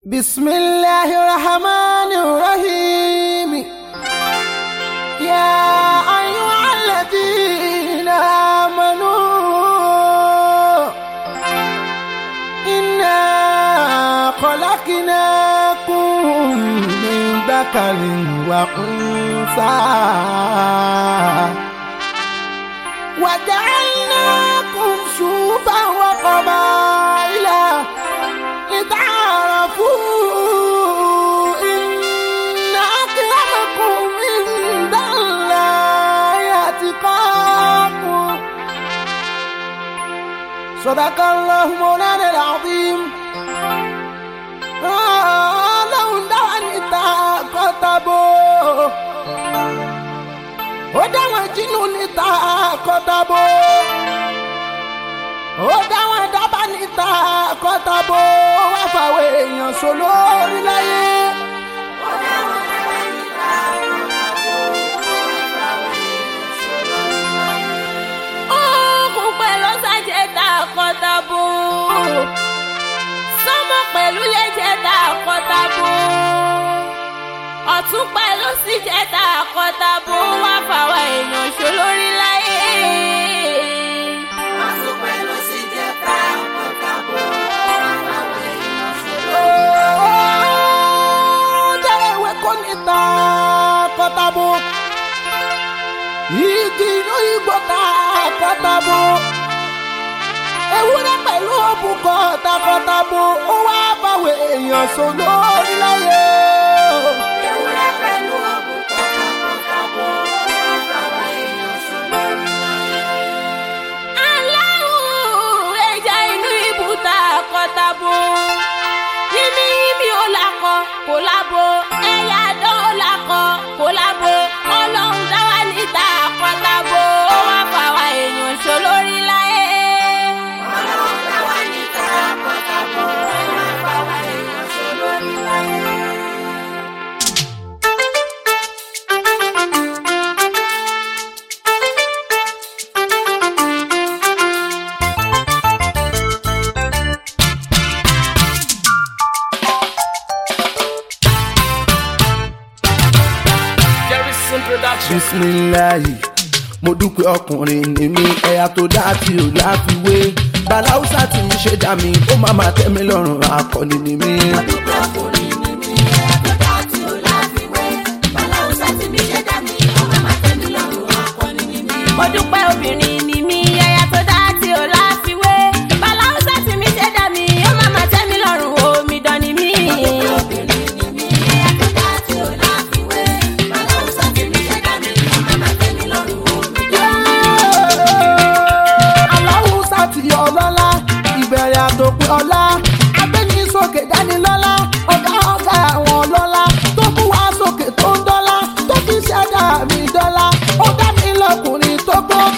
بسم الله الرحمن الرحيم يا أيها الذين آمنوا إنا خلقناكم من ذكر وأنثى وجعلناكم شوفا وقبائل لتعارفوا إن أكرمكم عند الله أتقاكم صدق الله مولانا العظيم ọlọ́run dáwà níta kọ́tàbó ó dáwọn jínú níta kọ́tàbó ó dáwọn dábà níta kọ́tàbó wá fàwọn èèyàn sólórí láyé. Òkun pẹ̀lú sàjẹ́ta kọ́tàbó. Sọ́mọ pẹ̀lú lẹ́jẹ̀ta kọ́tàbó. Ọ̀tún pẹ̀lú síjẹ̀ta kọ́tàbó wá fàwọn èèyàn ṣolórí láyé. Ọ̀tún pẹ̀lú síjẹ̀ta kọ́tàbó wá fàwọn èèyàn ṣolórí Dẹ́rẹ́wé kò níta kọ́tàbó. Igi inú igbó ta kọ́tàbó. Ewúrẹ́ pẹ̀lú òbúkọ takọ́tàbó. Ó wá báwo èèyàn sọ lórí láyé. Ewúrẹ́ pẹ̀lú òbúkọ takọ́tàbó wá fàwọn èèyàn ṣolórí láyé. Aláwọ̀ ẹja inú ibùta kọ́tàbó. Yíní yíní ó lakọ kò lábo. Ẹyà dán ó lakọ kò lábo. Ọlọ́run dá wa níta kọ́tàbó. Ó wá fàwa èèyàn ṣolórí láyé. Ọlọ́run dá wa níta kọ́tàbó. Ó wá fàwa èèyàn ṣolórí láyé. Jerryson Production. bisimilayi mo dúpẹ́ ọkùnrin ni mí ẹ̀yà tó dá tí ò láfiwé balausa tí mi ṣe dá mi ó má má tẹ́ mi lọ́rùn akọni ni mí. mo dúpẹ́ obìnrin ni mí ẹ̀yà tó dá tí ò láfiwé bàláùsà tí mi ṣe dá mi ó má má tẹ́ mi lọ́rùn omidan ni mí. aláwùsá ti ọlọ́lá ìbẹ̀rẹ̀ àtòpin ọlá agbẹ́ni sókè dánilọ́lá ọ̀gá ọ̀gá àwọn ọlọ́lá tó mú wá sókè tó ń dọ́lá tó fi ṣẹ̀dá mi dọ́lá ó dá mi lọ́kùnrin tó gbọ́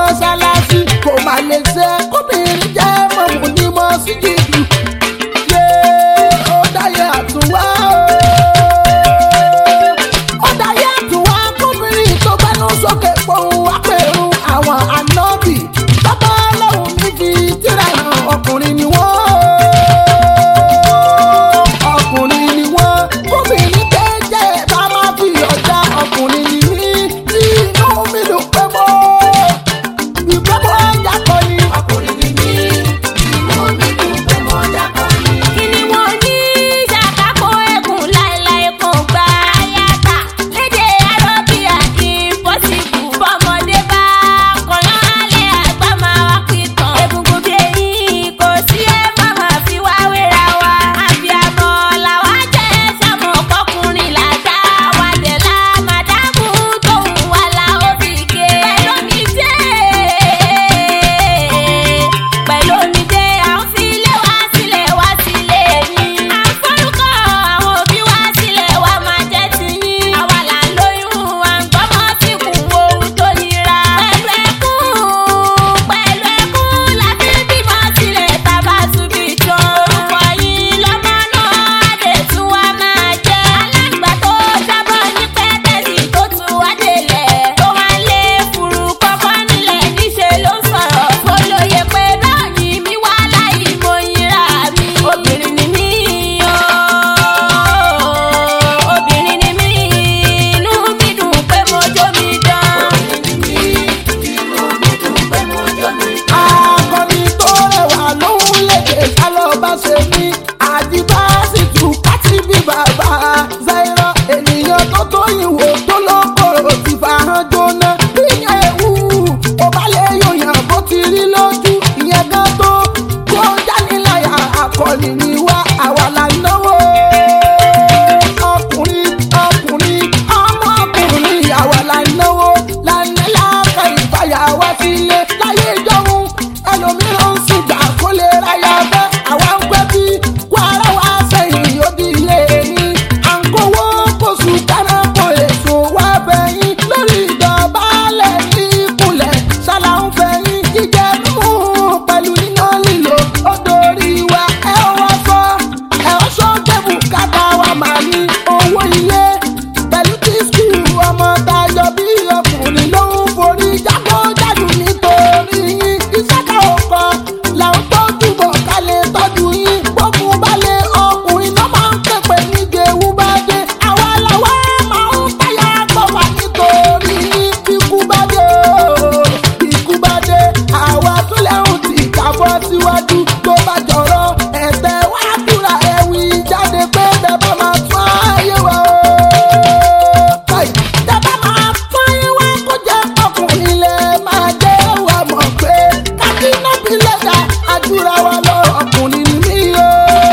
mọ́ṣáláṣí kò má lè ṣe kóbìnrin jẹ́ mọ̀mú ní mọ́síjìdì yé ó dáyé àtúnwá ó dáyé àtúnwá kóbìnrin tó gbẹ́nu sókè pohùn apẹ̀rù àwọn ànábì bàbá ọlọ́run ní fi tíra hàn ọkùnrin ni wọ́n ọkùnrin ni wọ́n kóbìnrin jẹ́jẹ́ bá má fi ọjà ọkùnrin ni mí tí inú mi ló pẹ́ mọ́ ìgbẹ́ mọ́ ọjà kan ni ọkùnrin ni mí inú mi ló pẹ́ mọ́ ọjà kan ni. kí ni wọ́n ní ṣàkàkọ ẹkùn láéláé kò gbà yàtà lédè arábíà impossible bọ́mọdé bá kọ̀yán alẹ́ àgbà máa wá pìtàn egungun bí eyín kò sí ẹ má máa fi wá wéra wa àbíàmọ làwa jẹ́ sàmọ̀ kọkùnrin làgbà wà dé la màdàmú tóun wà la ó fi ké pẹ̀lú mi dé pẹ̀lú mi dé à ń fi ilé wa sílẹ̀ wá sílé yín. à ń forúkọ àwọn òbí wa sílẹ̀ wá máa jẹ́ tiyín. àwa là ń lóyún à ń gbọ́mọ tí kù ohun tó nira. pẹ̀lú ẹkún pẹ̀lú ẹkún la fi bímọ sílẹ̀ tá a bá tún bí tán. orúkọ yín lọ́mọ náà lè tún wá máa jẹ́. alágbà tó jábọ̀ ní pẹ́tẹ́sì tó tún wá délẹ̀. tó wá lé furu kọ́kọ́ nílẹ̀ níṣẹ́ ló ń sọ̀rọ̀. mo lóye pé náà ni mi wá láì mo yinra mi. obìnrin ni mí ooo obìnrin ni mí inú mi dùn pé mo jó mi dán. akọni tó rẹwà lóhùn lédè sálọ bá ṣe ní àdìbá sì tù kátì bí bàbá zairọ ènìyàn tó tóyìn wò tó lókòrò ti fàhán jóná ìyẹn ewu ó bá lè yòyàn bó ti rí lójú ìyẹn gan tó kó jániláyà akọni ni wá àwa là ń náwó ọkùnrin ọkùnrin ọmọ ọkùnrin àwa là ń náwó là ń ní láàkà ìfàyà wá sílé láyé ìjọhún ẹlòmíràn ń sìgbà kó lè ráyà bẹ́ àwa ń pẹ́ bí kó ara wa sẹ́yìn ó di ilé ní à ń kówó kóṣù dáná kó èso wá bẹ̀yìn lórí ìdọ̀bálẹ̀ ní ìkúlẹ̀ ṣálá ń fẹ̀yìn jíjẹ mímú pẹ̀lú iná lílo ó dorí wa ẹ wọ́n sọ ẹ ó sọ débù kátà wa máa ní owó ilé pẹ̀lú tí skul ọmọ tayọ bí ọkùnrin ló ń forí jágbó-jádù nítorí yín iṣẹ́ ká ò kọ làwọn tó túbọ̀ ká lè tọ́jú yín gbógun balẹ̀ ọkùnrin náà máa ń pèpè níje ewu bá dé àwa làwa máa ń táyà gbọ̀wà nítorí yín ikú bá dé o ikú bá dé àwa tún lẹ́hùn tí kábọ́ síwájú tó bá jọ̀rọ̀ ẹ̀tẹ̀ wá dúrà ẹ̀wì jáde pé bẹ́ẹ̀ bá máa tún ayé wa o. Káì, tẹ́ bá máa tún ayé wa kó jẹ́ ọkùnrin lè máa jẹ́ wa mọ̀ pé kábínà bí lẹ́dà àdúrà wa lọ ọkùnrin ni mí o.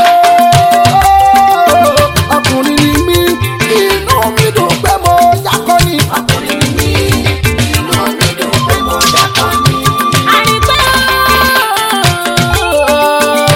Ọkùnrin ni mí, inú mi dùn pé mo jákọ́ ni. Ọkùnrin ni mí, inú mi dùn pé mo jákọ́ ni. àrígbẹ́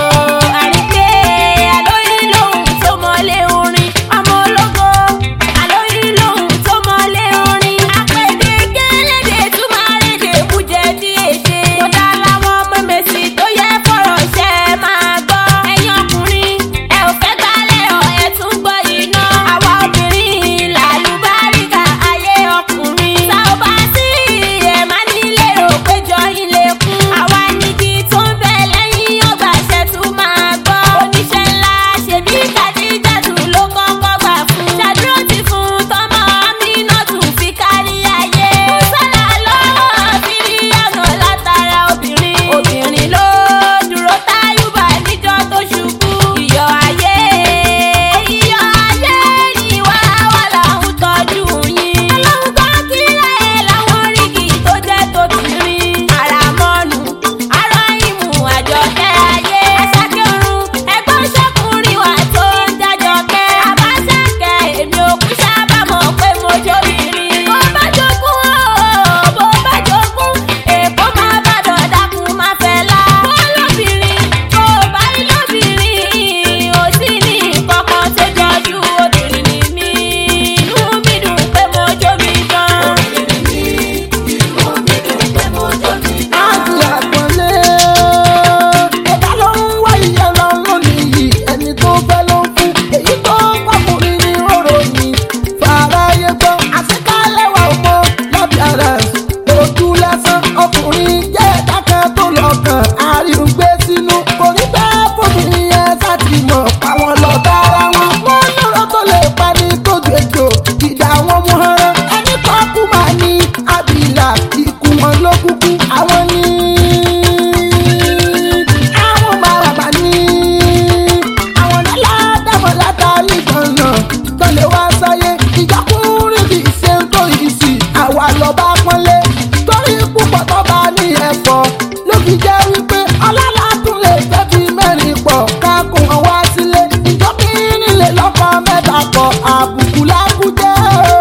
fi jẹ́ wípé ọlọ́lá tún lè fẹ́ fi mẹ́rin pọ̀ kákun ọwá sílé ìjọba ìrìnlẹ̀ lọ́kọ̀ mẹ́ta pọ̀ àbùkù lákújẹ́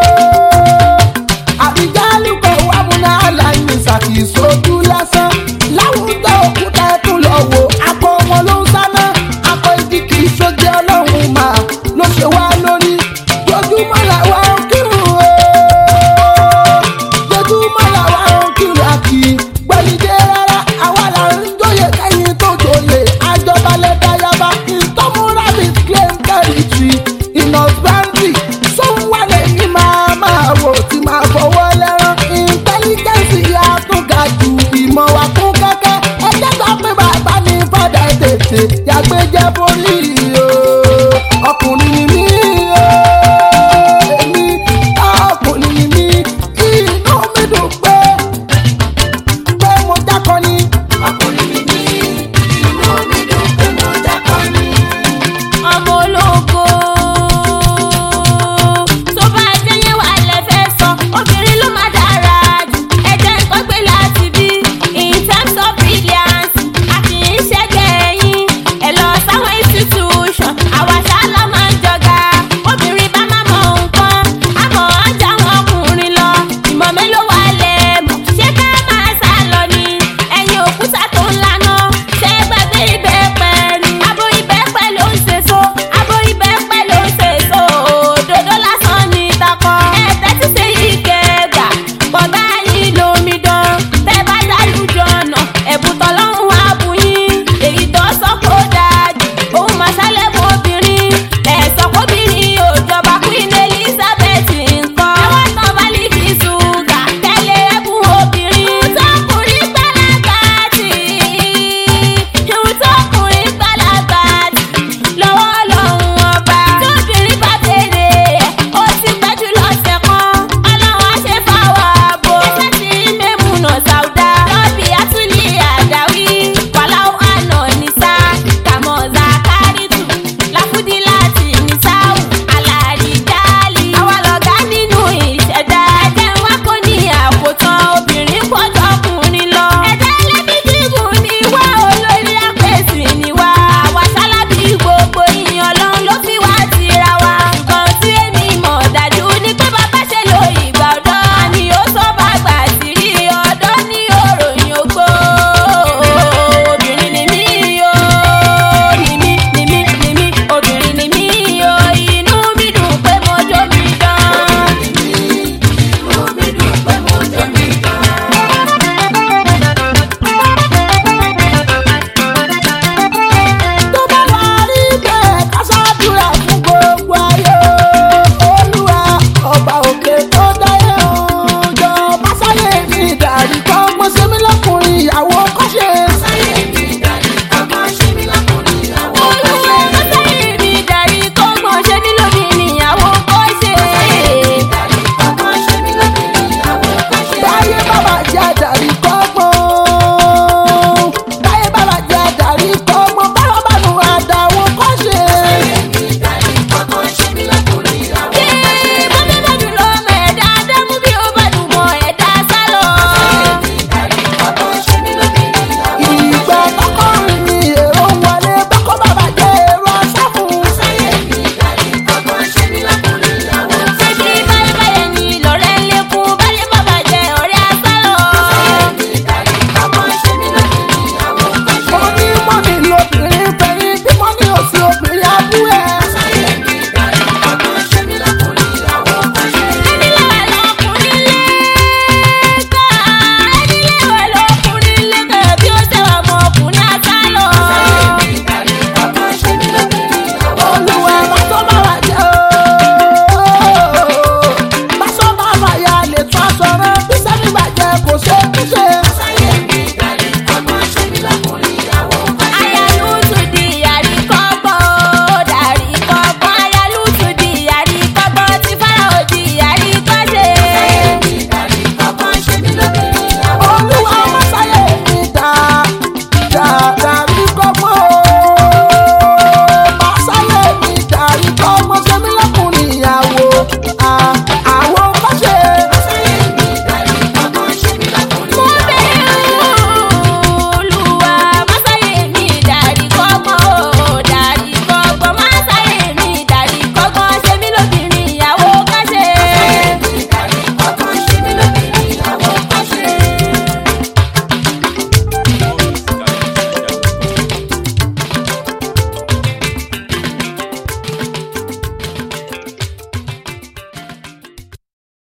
àbíjálù kò wá múná láyé ṣàkíyèsójú lásán láwùjọ òkúta ẹkún lọ wò akọ wọn ló ń sáná akọ igi kì í ṣojú ọlọ́run mà ló ṣe wá lórí jojúmọ́ làwa ń kírun o jojúmọ́ làwa ń kírun àkì gbẹ̀lídé rárá àwa là ń jóye kẹ́yìn tó jòlè àjọbalẹ̀ dayaba ìtọ́mú rabbit claim territory ìnọ̀sbáńdì sóhun wà lẹ́yìn máa máa wò tí máa fọwọ́ lẹ́rán intelligence yà tún ga jù ìmọ̀ wà kún kẹ́kẹ́ ẹjẹ́ sọ pé bàbá ní fọ́dà tètè yàgbé jẹ́ borí